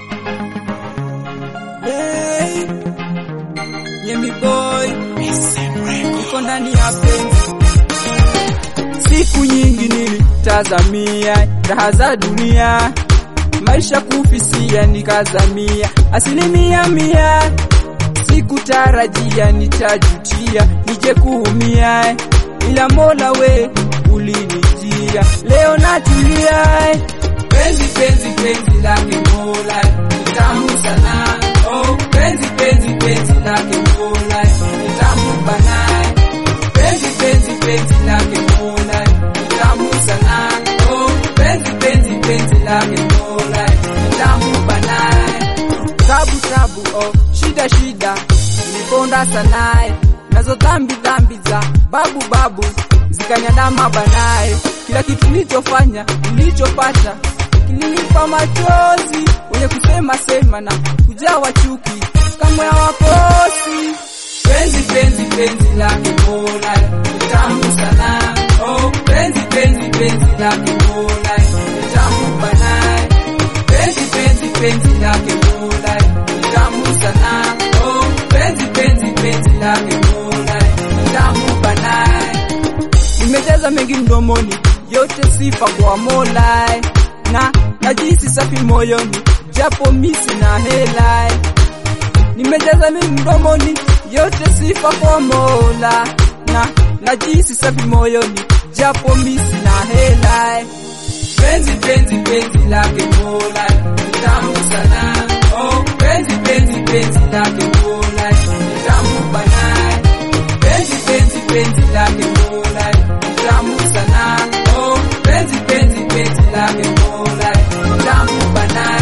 Hey, Yemi boy, niko ndani ya penzi. Siku nyingi nilitazamia raha za dunia, maisha kufisia nikazamia asilimia mia. Sikutarajia nitajutia, nije kuumia, ila Mola we ulinijia, leo natulia. Penzi penzi penzi lake Mola ni tamu sana, oh penzi penzi penzi lake Mola ni tamu bana, penzi penzi penzi lake Mola ni tamu sana, oh penzi penzi penzi lake Mola ni tamu bana, tabu tabu oh shida shida niliponda sanaye nazo dhambi dhambi za babu babu zikanyandama banaye, kila kitu nilichofanya nilichopata kilinipa machozi, wenye kusema sema na kujawa chuki kama ya wakosi. Penzi penzi penzi lake Mola ni tamu sana, oh penzi penzi penzi lake Mola ni tamu bana, penzi penzi penzi lake Mola ni tamu sana, oh penzi penzi penzi lake Mola ni tamu bana. Nimejaza mengi mdomoni, yote sifa kwa Mola na najisi safi moyoni, japo misi na hela. Nimejaza mengi mdomoni, yote sifa kwa Mola na najisi safi moyoni, japo misi na hela. Penzi penzi penzi lake Mola ni tamu sana, oh penzi penzi penzi lake Mola ni tamu bana, penzi penzi penzi lake Mola ni tamu sana, oh penzi penzi penzi lake Mola ni tamu bana.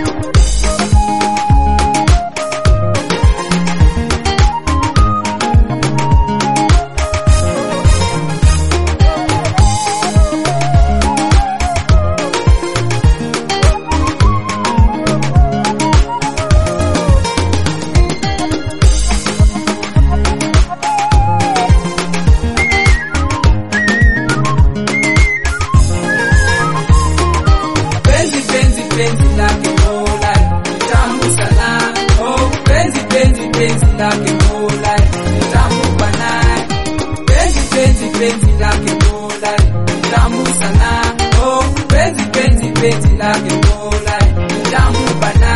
penzi penzi penzi lake Mola ni tamu sana, oh penzi penzi penzi lake Mola ni tamu bana, penzi penzi penzi lake Mola ni tamu sana, oh penzi penzi penzi lake Mola ni tamu bana.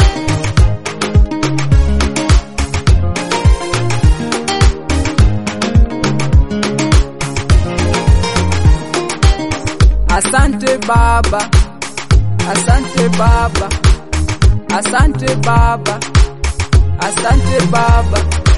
Asante Baba, asante Baba, asante Baba, asante Baba.